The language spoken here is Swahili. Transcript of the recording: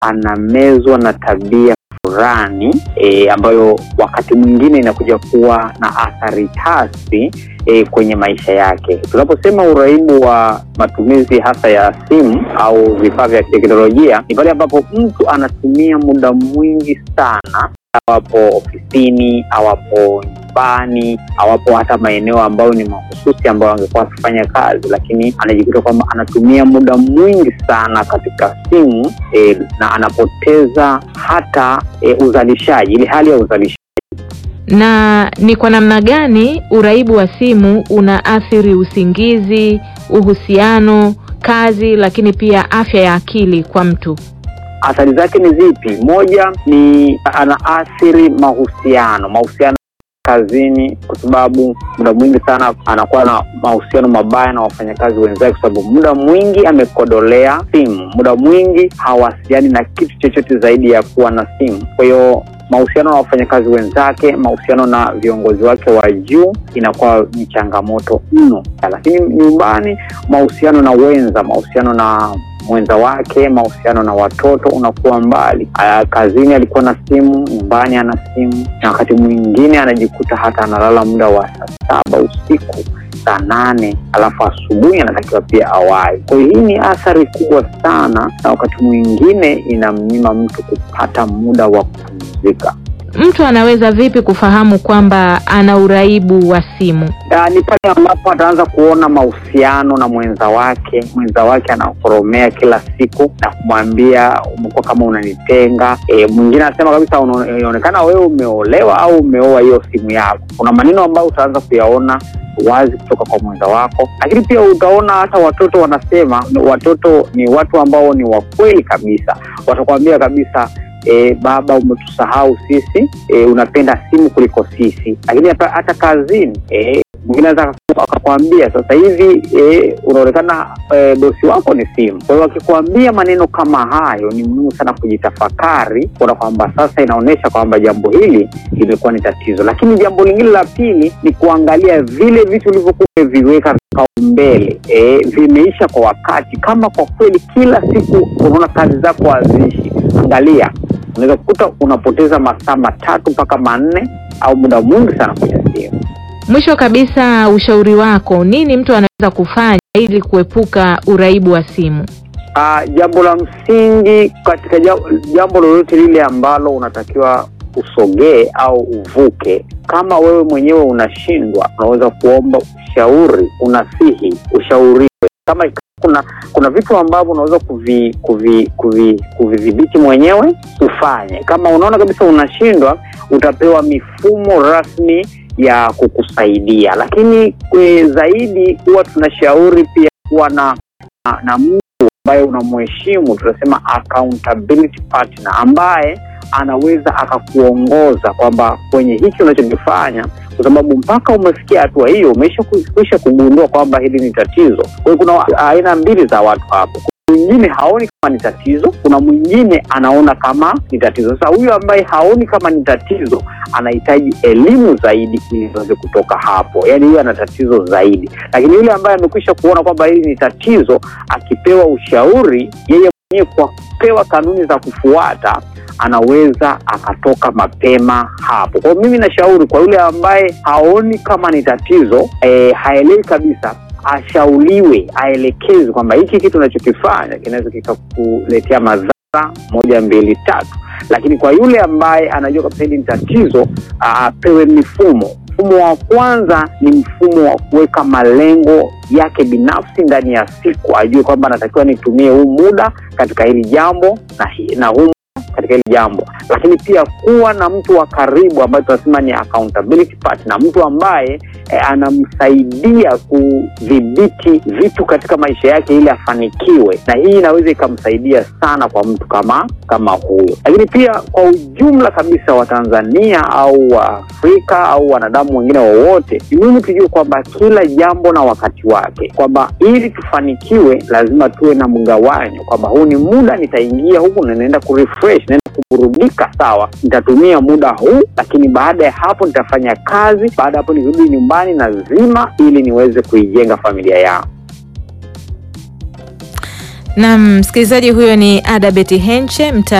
anamezwa na tabia fulani e, ambayo wakati mwingine inakuja kuwa na athari hasi e, kwenye maisha yake. Tunaposema uraibu wa matumizi hasa ya simu au vifaa vya teknolojia, ni pale ambapo mtu anatumia muda mwingi sana, awapo ofisini, awapo nyumbani, awapo hata maeneo ambayo ni mahususi ambayo angekuwa akifanya kazi, lakini anajikuta kwamba anatumia muda mwingi sana katika simu e, na anapoteza hata e, uzalishaji, ile hali ya uzalishaji Na ni kwa namna gani uraibu wa simu unaathiri usingizi, uhusiano, kazi, lakini pia afya ya akili kwa mtu? athari zake ni zipi? Moja ni anaathiri mahusiano, mahusiano kazini, kwa sababu muda mwingi sana anakuwa na mahusiano mabaya na wafanyakazi wenzake, kwa sababu muda mwingi amekodolea simu, muda mwingi hawasiliani na kitu chochote zaidi ya kuwa na simu. Kwa hiyo mahusiano na wafanyakazi wenzake, mahusiano na viongozi wake wa juu inakuwa ni changamoto mno. Lakini nyumbani, mahusiano na wenza, mahusiano na mwenza wake, mahusiano na watoto unakuwa mbali. Aya, kazini alikuwa na simu, nyumbani ana simu, na wakati mwingine anajikuta hata analala muda wa saa saba usiku saa nane alafu asubuhi anatakiwa pia awai. Kwa hiyo hii ni athari kubwa sana, na wakati mwingine inamnyima mtu kupata muda wa kupumzika. Mtu anaweza vipi kufahamu kwamba ana uraibu wa simu? Ah, ni pale ambapo ataanza kuona mahusiano na mwenza wake, mwenza wake anakoromea kila siku na kumwambia umekuwa kama unanitenga. E, mwingine anasema kabisa "Unaone- inaonekana wewe umeolewa au umeoa hiyo simu yako. Kuna maneno ambayo utaanza kuyaona wazi kutoka kwa mwenza wako, lakini pia utaona hata watoto wanasema, watoto ni watu ambao ni wakweli kabisa, watakwambia kabisa E, baba umetusahau sisi e, unapenda simu kuliko sisi. Lakini hata, hata kazini e, mwingine anaweza akakwambia sasa hivi e, unaonekana e, bosi wako ni simu. Kwa hiyo akikwambia maneno kama hayo, ni muhimu sana kujitafakari, kuona kwamba sasa inaonyesha kwamba jambo hili limekuwa ni tatizo. Lakini jambo lingine la pili ni kuangalia vile vitu ulivyokuwa umeviweka mbele e, vimeisha kwa wakati. Kama kwa kweli kila siku unaona kazi zako haziishi, angalia unaweza kukuta unapoteza masaa matatu mpaka manne au muda mwingi sana kwenye simu. Mwisho kabisa, ushauri wako nini mtu anaweza kufanya ili kuepuka uraibu wa simu? Ah, jambo la msingi katika ja- jambo lolote lile ambalo unatakiwa usogee au uvuke, kama wewe mwenyewe unashindwa, unaweza kuomba ushauri, unasihi, ushauriwe. Kama kuna kuna vitu ambavyo unaweza kuvi kuvi kuvi kuvidhibiti mwenyewe ufanye. Kama unaona kabisa unashindwa, utapewa mifumo rasmi ya kukusaidia. Lakini kwe zaidi huwa tunashauri pia kuwa na na, na mtu ambaye unamheshimu, tunasema accountability partner, ambaye anaweza akakuongoza kwamba kwenye hiki unachokifanya kwa sababu mpaka umefikia hatua hiyo umesha kuisha kugundua kwamba hili ni tatizo. Kwa hiyo kuna aina mbili za watu hapo. Kuna mwingine haoni kama ni tatizo, kuna mwingine anaona kama ni tatizo. Sasa huyu ambaye haoni kama ni tatizo anahitaji elimu zaidi ili aweze kutoka hapo, yaani huyo ana tatizo zaidi. Lakini yule ambaye amekwisha kuona kwamba hili ni tatizo, akipewa ushauri, yeye mwenyewe kwa kupewa kanuni za kufuata anaweza akatoka mapema hapo. Kwa hiyo mimi nashauri kwa yule ambaye haoni kama ni tatizo e, haelewi kabisa, ashauliwe, aelekezwe kwamba hiki kitu unachokifanya kinaweza kikakuletea madhara moja, mbili, tatu. Lakini kwa yule ambaye anajua kabisa hili ni tatizo, apewe mifumo. Mfumo wa kwanza ni mfumo wa kuweka malengo yake binafsi ndani ya siku, ajue kwamba anatakiwa nitumie huu muda katika hili jambo na, hi- na huu katika hili jambo, lakini pia kuwa na mtu wa karibu ambaye tunasema ni accountability partner, mtu ambaye eh, anamsaidia kudhibiti vitu katika maisha yake ili afanikiwe, na hii inaweza ikamsaidia sana kwa mtu kama kama huyo. Lakini pia kwa ujumla kabisa wa Tanzania au wa Afrika au wanadamu wengine wowote, ni muhimu tujue kwamba kila jambo na wakati wake, kwamba ili tufanikiwe lazima tuwe na mgawanyo, kwamba huu ni muda nitaingia huku na naenda kurefresh, naenda kuburudika, sawa, nitatumia muda huu, lakini baada ya hapo nitafanya kazi. Baada ya hapo nikirudi nyumbani nazima, ili niweze kuijenga familia yangu. Naam, msikilizaji huyo ni Ada Beti Henche mta